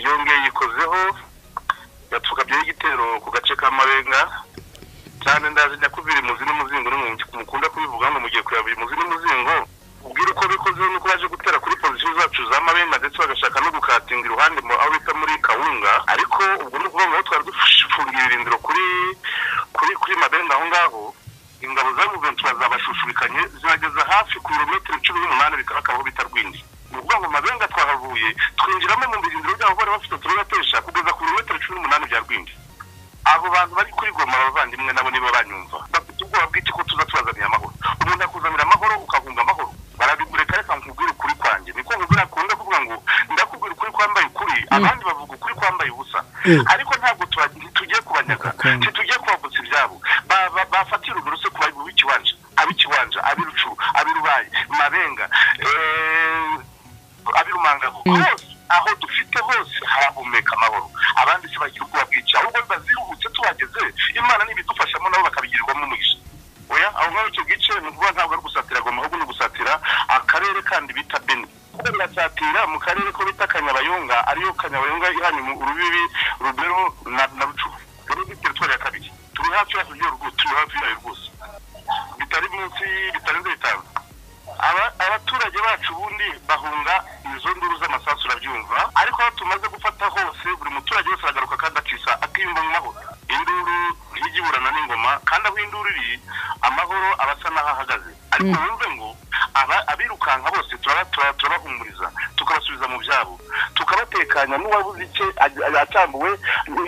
yongeye yikozeho yapfukabyeho igitero ku gace k'amarenga cyane ndazi nyakubiri muzi n'umuzingo mukunda kubivuga ngo mugiye kureba buri muzi n'umuzingo ubwira uko bikoze nuko baje gutera kuri pozisiyo zacu za marenga ndetse bagashaka no gukatinga iruhande aho bita muri kawunga ariko ubwo ni ukuvuga ngo twari dufungiye ibirindiro kuri kuri kuri marenga aho ngaho ingabo za muventu zabashushubikanye zibageza hafi ku birometero cumi n'umunani bigaragara aho bita rwindi ni ukuvuga ngo marenga twahavuye twinjiramo mu birindiro byabo bari bafite turugatesha kugeza ku birometero cumi n'umunani bya rwindi abo bantu bari kuri goma abavandimwe nabo niba banyumva bafite ubwoba bw'iki ko tuza tubazanira amahoro umuntu akuzanira amahoro ukahunga amahoro barabigureka reka nkubwire ukuri kwanjye niko nkubwira akunda kuvuga ngo ndakubwira ukuri kwambaye ukuri abandi bavuga ukuri kwambaye ubusa ariko ntabwo tugiye kubanyaga ntitugiye kubavutsa ibyabo bafatira uburuso ku bayibu b'ikiwanja ab'ikiwanja ab'irucu ab'irubaye mabenga ab'irumangago hose aho dufite hose harahumeka amahoro abandi se bagira ubwoba bwinshi ahubwo bazihubutse tubageze imana n'ibidufashamo nabo bakabigirirwamo umugisha oya aho ngaho icyo gice ni ukuvuga ntabwo ari gusatira goma ahubwo ni ugusatira akarere kandi bita beni kuko birasatira mu karere ko bita kanyabayonga ariyo kanyabayonga ihanye urubibi rubero na na rucuru rero ni ya kabiri turi hafi yayo rwose turi hafi yayo rwose bitari munsi bitarenze bitanu abaturage bacu ubundi bahunga izo nduru z'amasasu urabyumva ariko aho tumaze gufata hose buri muturage wese aragaruka kandi akisa akiyumva mu mahoro induru ntigiburana n'ingoma kandi aho induru iri amahoro aba asa n'aho ahagaze ariko wumve ngo abirukanka bose turabahumuriza tukabasubiza mu byabo tukabatekanya n'uwabuze icye acyambuwe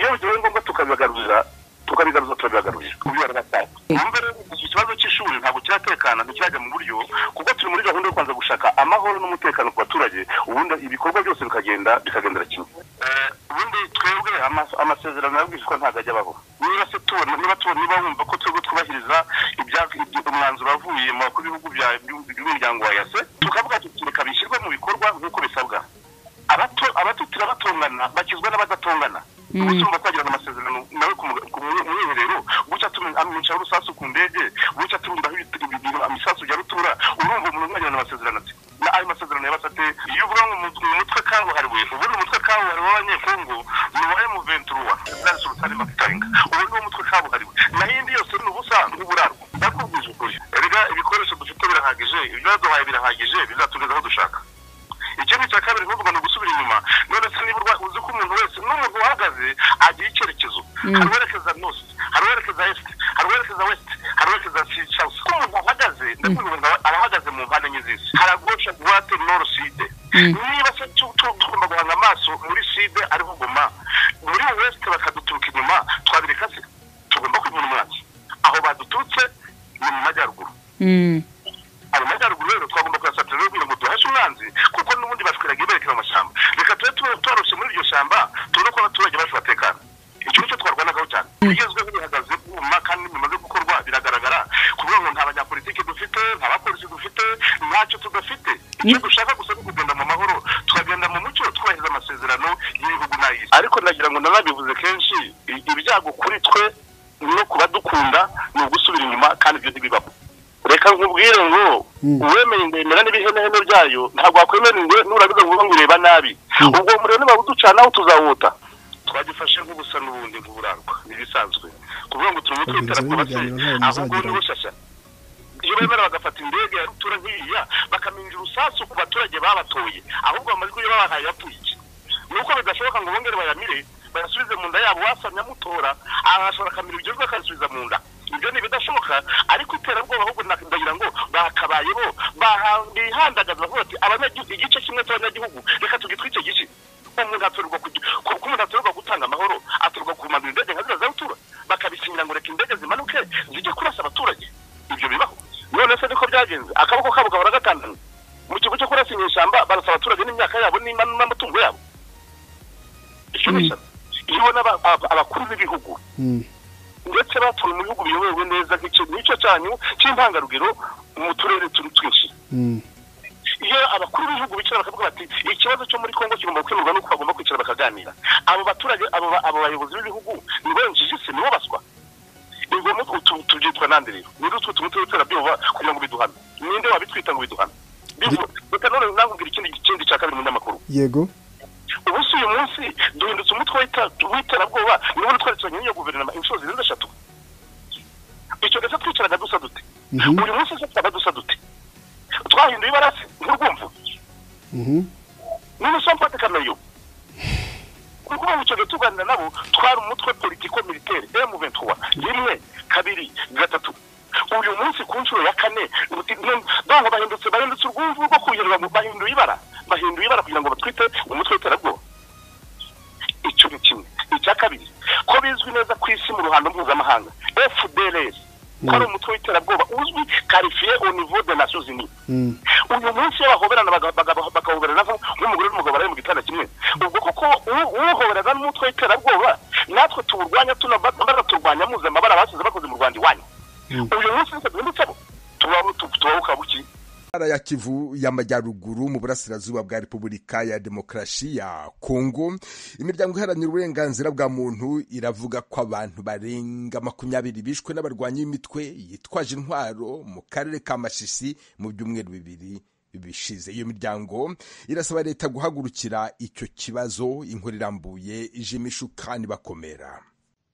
iyo bigiye ngombwa tukabibagarurira tukabigaruza turabibagarurira kubyara batatu wumve rero ikibazo cy'ishuri ntabwo kiratekana ntikirajya mu buryo kuko turi muri gahunda yo kwanza gushaka amahoro n'umutekano ku baturage ubundi ibikorwa byose bikagenda bikagendera kimwe ubundi twebwe amasezerano yabwishwa ntabwo ajya abaho niba se tubona niba tubona niba wumva ko twebwe twubahiriza umwanzuro wavuye ku bihugu by'umuryango wa yase tukavuga tureka bishyirwe mu bikorwa nk'uko bisabwa abatutira batongana bakizwa n'abadatongana ubusumba twagirana amasezerano nawe ku mwiherero gutya amwicara urusasu ku ndege gutya atumiraho ibintu amasasu bya rutura urumva umuntu mwagirana amasezerano ati ayo masezerano yabasate iyo uvuga ngo mu mutwe kabuhariwe ubu ni umutwe kabuhariwe w'abanyekongo ni uwa emuventuruwa nasi urutare makitaringa ubu ni umutwe kabuhariwe naho indi yose ni ubusa n'uburarwa ndakubwije ukuri erega ibikoresho dufite birahagije ibyo baduhaye birahagije bizatugeza aho dushaka ikindi cya kabiri ni ukuvuga ni ugusubira inyuma none se niba uzi ko umuntu wese n'umuntu uhagaze agira icyerekezo hari uwerekeza nosi hari uwerekeza esite hari uwerekeza wesite hari uwerekeza sawusi ko umuntu ahagaze ndakubwira ngo arahagaze mu mpande enye z'isi hari agosha buwate noro side niba se tugomba guhanga amaso muri side ariho goma muri wesite bakaduturuka inyuma twabireka se tugomba kwibona umwaki aho baduturutse ni mu majyaruguru mu majyaruguru rero twagomba kuyasatira rero kugira ngo duhashe umwanzi kuko n'ubundi bashwiraga berekera amashyamba reka tube twaroroshye muri iryo shyamba tubone ko abaturage bacu batekana icyo nicyo twarwanagaho cyane bigezweho bihagaze bwuma kandi bimaze gukorwa biragaragara kuvuga ngo nta banyapolitiki dufite nta bapolisi dufite ntacyo tudafite icyo dushaka gusa ni kugenda mu mahoro tukagenda mu mucyo twubahiriza amasezerano y'ibihugu n'ay'isi ariko nagira ngo nanabivuze kenshi ibyago kuri twe no ku badukunda ni ugusubira inyuma kandi ibyo ntibibamo reka nkubwire ngo uwemeye indemera n'ibihenehene byayo ntabwo wakwemera ingwe nurabiza ngo ngo ureba nabi ubwo muriro niba uducanaho tuzawuta twagifashe nk'ubusa n'ubundi nk'uburangwa n'ibisanzwe kuvuga ngo turimo twitara se ahubwo ni bushyashya iyo bemera bagafata indege ya rutura nk'iriya bakaminjira urusasu ku baturage babatoye ahubwo amajwi yo babahaye yapfuye iki nuko bidashoboka ngo bongere bayamire bayasubize mu nda yabo wasamya mutora ahashobora akamira ibigezweho akabisubiza mu nda ibyo ni ibidashoboka ariko iterabwoba ahubwo ndagira ngo bakabayeho bihandagaza bavuga ati abanyagihugu igice kimwe cy'abanyagihugu reka tugitwice igice umuntu atorwa umuntu atorwa gutanga amahoro atorwa kumanura indege nka za rutura bakabisinyira ngo reka indege zimanuke zijye kurasa abaturage ibyo bibaho none se niko byagenze akaboko kabo gahora gatandana mu kigo cyo kurasinya ishyamba barasa abaturage n'imyaka yabo n'amatungo yabo icyo ni ishyamba iyo ubona abakuru b'ibihugu ndetse batuye mu bihugu biyobowe neza nk'icyo cyanyu cy'intangarugero mu turere turi twinshi iyo abakuru b'ibihugu bicara bakavuga bati ikibazo cyo muri congo kigomba gukemurwa nuko bagomba kwicara bakaganira abo baturage abo bayobozi b'ibihugu ni benjiji se nibo baswa ingoma tubyitwa nande rero niba utwo tumutse w'iterabwoba kugira ngo biduhame ninde wabitwita ngo biduhame reka none nakubwira ikindi cya kabiri mu nyamakuru yego ubusuye isi duhindutse umutwe w'ita- w'iterabwoba niba uri twaricaranye n'iyo guverinoma inshuro zirenze eshatu icyo ndetse twicaraga dusa dute Mhm. buri munsi twicaraga dusa dute twahinduye ibarasi nk'urwumvu Mhm. niba usampa tekanoyo kuko ubu tugiye tuganira nabo twari umutwe politiko militaire emu ventura rimwe kabiri gatatu uyu munsi ku nshuro ya kane uti- nu- ndumva bahindutse bahindutse urwumvu rwo kugira ngo bahinduye ibara bahinduye ibara kugira ngo batwite umutwe w'iterabwoba icyo ni kimwe icya kabiri ko bizwi neza ku isi mu ruhando mpuzamahanga fdrs ko ari umutwe w'iterabwoba uzwi karifiye au niveau de nations unies Mhm. uyu munsi iyo bahoberana baga- baga- bagahoberana nko- nk'umugore n'umugabo bari mu gitanda kimwe ubwo koko u- uhoberana n'umutwe w'iterabwoba natwe tuwurwanya tuna- banaturwanya muze amabara basize bakoze mu rwanda iwanyu Mm. uyu munsi nitwe duhindutseho tuba- tu- tubabuka buki Ntara ya Kivu y'Amajyaruguru mu burasirazuba bwa Repubulika ya Demokarasi ya Kongo imiryango iharanira uburenganzira bwa muntu iravuga ko abantu barenga makumyabiri bishwe n'abarwanyi b'imitwe yitwaje intwaro mu karere ka Masisi mu byumweru bibiri bishize iyo miryango irasaba leta guhagurukira icyo kibazo inkuru irambuye ijimishu kandi bakomera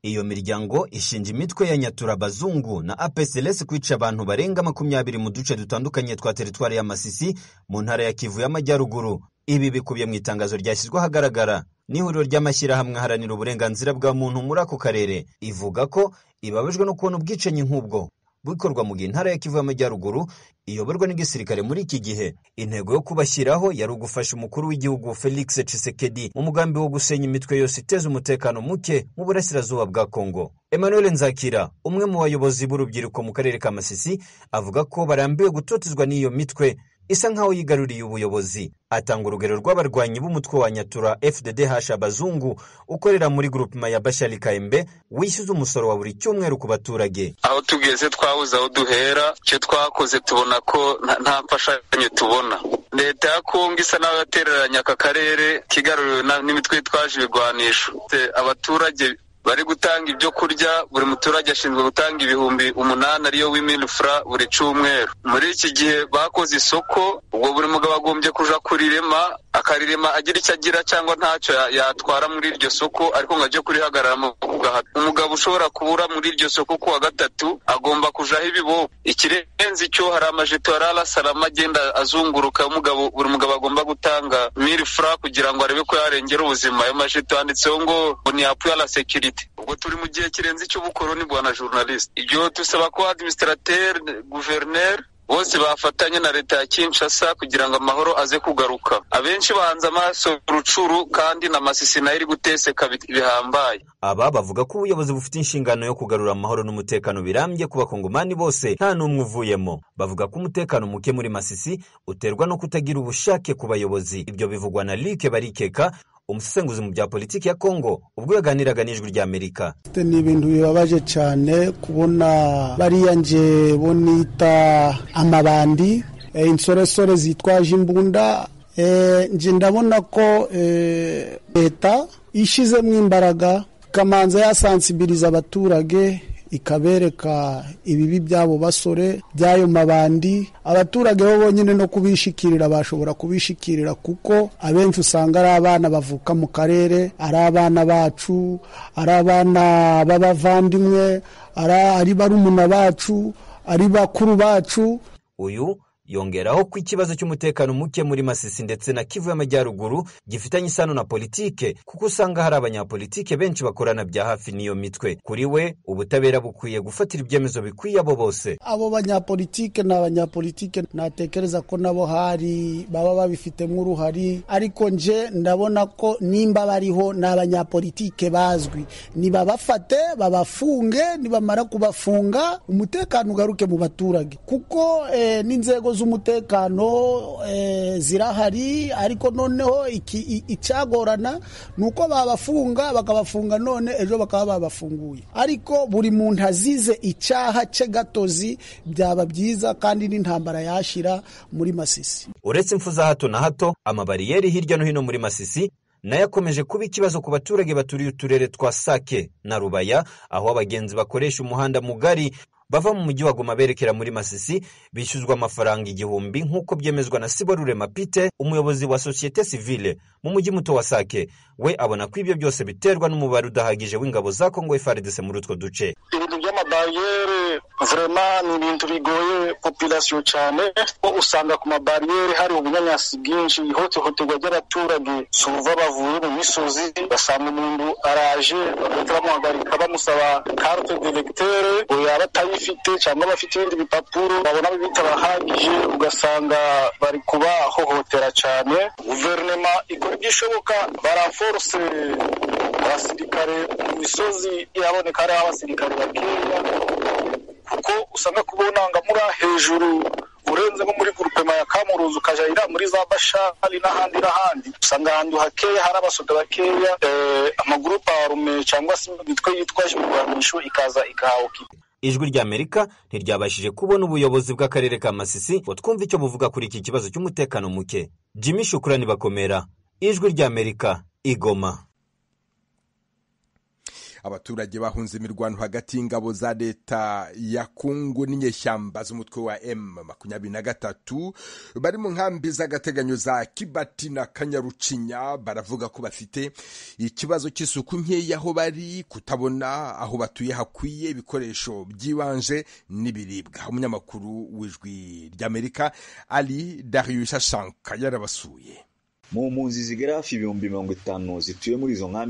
Iyo miryango ishinja imitwe ya Nyaturabazungu na APCLS kwica abantu barenga makumyabiri mu duce dutandukanye twa teritwari ya Masisi mu ntara ya Kivu y'Amajyaruguru. Ibi bikubiye mu itangazo ryashyizwe ahagaragara n'ihuriro ry'amashyirahamwe aharanira uburenganzira bwa muntu muri ako karere, ivuga ko ibabajwe no kubona ubwicanyi nk'ubwo bukorwa mu gihe intara ya Kivu y'Amajyaruguru iyoborwa n'igisirikare muri iki gihe. Intego yo kubashyiraho yari ugufasha umukuru w'igihugu Felix Tshisekedi mu mugambi wo gusenya imitwe yose iteza umutekano muke mu burasirazuba bwa Kongo. Emmanuel Nzakira, umwe mu bayobozi b'urubyiruko mu karere ka Masisi, avuga ko barambiwe gutotezwa n'iyo mitwe isa nk'aho yigaruriye ubuyobozi. Atanga urugero rw'abarwanyi b'umutwe wa Nyatura FDDH Abazungu ukorera muri grupema ya Bashali Kaembe wishyuza umusoro wa buri cyumweru ku baturage. aho tugeze twabuze aho duhera icyo twakoze tubona ko nta- nta mfashanyo tubona leta ya kongo isa naho yatereranye aka karere kigaruriwe na- n'imitwe yitwaje ibigwanisho Te- abaturage bari gutanga ibyo kurya buri muturage ashinzwe gutanga ibihumbi umunani ariyo w'imilifura buri cyumweru muri iki gihe bakoze isoko ubwo buri mugabo agombye kuja kurirema akarirema agira icyo agira cyangwa ntacyo ya- yatwara muri iryo soko ariko ngo ajye kurihagararamo ku gahato umugabo ushobora kubura muri iryo soko ku wa gatatu agomba kujaho ibiboko ikirenze icyo hari amajipo ya rarasarama agenda azunguruka umugabo buri mugabo agomba gutanga miri fura kugira ngo arebe ko yarengera ubuzima ayo majipo yanditseho ngo ngo ni apu ya la sekirite ubwo turi mu gihe kirenze icy'ubukoroni bwa na journaliste ibyo dusaba ko administrateri guverineri bose bafatanye na leta ya Kinshasa kugira ngo amahoro aze kugaruka abenshi bahanze amaso rucuru kandi na masisi nayo iri guteseka bi- bihambaye Aba bavuga ko ubuyobozi bufite inshingano yo kugarura amahoro n'umutekano birambye ku bakongomani bose nta n'umwe uvuyemo. Bavuga ko umutekano muke muri Masisi uterwa no kutagira ubushake ku bayobozi. Ibyo bivugwa na Luc Barikeka, umusesenguzi mu bya politiki ya Kongo, ubwo yaganiraga n'ijwi rya Amerika. Ite ni ibintu bibabaje cyane kubona bariya nje bonita amabandi eh, insoresore zitwaje imbunda eh, nje ndabona ko eh, leta ishizemo imbaraga ikamanza yasansibiriza abaturage ikabereka ibibi by'abo basore by'ayo mabandi abaturage bo bonyine no kubishikirira bashobora kubishikirira kuko abenshi usanga ari abana bavuka mu karere ari abana bacu ari abana b'abavandimwe ari- ari barumuna bacu ari bakuru bacu Uyu yongeraho ko ikibazo cy'umutekano muke muri Masisi ndetse na Kivu y'Amajyaruguru gifitanye isano na politike kuko usanga hari abanyapolitike benshi bakorana bya hafi n'iyo mitwe. Kuri we ubutabera bukwiye gufatira ibyemezo bikwiye abo bose. abo banyapolitike ni abanyapolitike natekereza ko nabo hari baba babifitemo uruhari ariko nje ndabona ko nimba bariho ni abanyapolitike bazwi nibabafate babafunge nibamara kubafunga umutekano ugaruke mu baturage kuko eh, n'inzego z'umutekano eh, zirahari ariko noneho iki- i- icyagorana ni uko babafunga bakabafunga none ejo bakaba babafunguye ariko buri muntu azize icyaha cye gatozi byaba byiza kandi n'intambara yashira muri masisi uretse impfu za hato na hato amabariyeri hirya no hino muri masisi nayo akomeje kuba ikibazo ku baturage baturiye uturere twa sake na rubaya aho abagenzi bakoresha umuhanda mugari bava mu mujyi wa Goma berekera muri Masisi bishyuzwa amafaranga igihumbi nk'uko byemezwa na Siborurema Pite umuyobozi wa sosiyete sivile mu mujyi muto wa Sake we abona ko ibyo byose biterwa n'umubare udahagije w'ingabo za Kongo FARDC muri utwo duce ibintu by'amabariyeri vurema ni ibintu bigoye populasiyo cyane ko usanga ku mabariyeri hari ubunyanyasi bwinshi ihohoterwa ry'abaturage suva bavuye mu misozi basanga umuntu araje bagahita bamuhagarika bamusaba karte delegiteri ngo yaba atayifite cyangwa abafite ibindi bipapuro babona bitabahagije ugasanga bari kubahohotera cyane guverinema ikora igishoboka baraforse abasirikare mu misozi iraboneka hariho abasirikare bakeya kuko usanga kubunangamura hejuru urenze nko muri gurupema ya kamuruzi ukajya ira muri za bashari n'ahandi n'ahandi usanga ahantu hakeya hari abasoda bakeya amagurupe arume cyangwa se imitwe yitwaje imirwanisho ikaza ikahawokipa ijwi ry'amerika ntiryabashije kubona ubuyobozi bw'akarere ka masisi ngo twumve icyo buvuga kuri iki kibazo cy'umutekano muke jimmy shukurani bakomera ijwi ry'amerika igoma abaturage bahunze imirwano hagati y'ingabo za leta ya kongo n'inyeshyamba z'umutwe wa m makumyabiri na gatatu bari mu nkambi z'agateganyo za kibati na kanyarucinya baravuga ko bafite ikibazo cy'isuku nkeya aho bari kutabona aho batuye hakwiye ibikoresho byibanje n'ibiribwa umunyamakuru w'ijwi ry'amerika ari darius shanka yarabasuye mu mpunzi zigera hafi ibihumbi mirongo itanu zituye muri izo nkambi